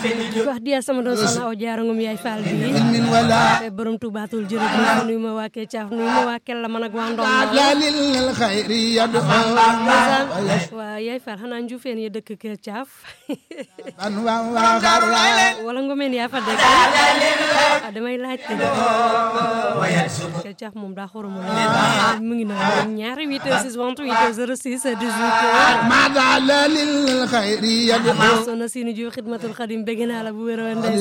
wax diya sama doon soxna aw jaara ngum yaay faal bi علم ولا borom tubaatul jërëjëf nuyu ma waa Kecaaf nuyu ma waa Kella man ak waa Ndom لا للخير يدعو waa yaay faal xanaa njuufeen ya dëkk Kecaaf أنواع وغرا wala ngomeen yaa fa dëkk ah damay laajte Kecaaf moom daa xoromu mu ngi noonu ñaari 8 heures 6 28 heures 06 18 ماذا لا للخير يدعو soxna Sini Diouf xidmatul xadim bëgg naa la bu wér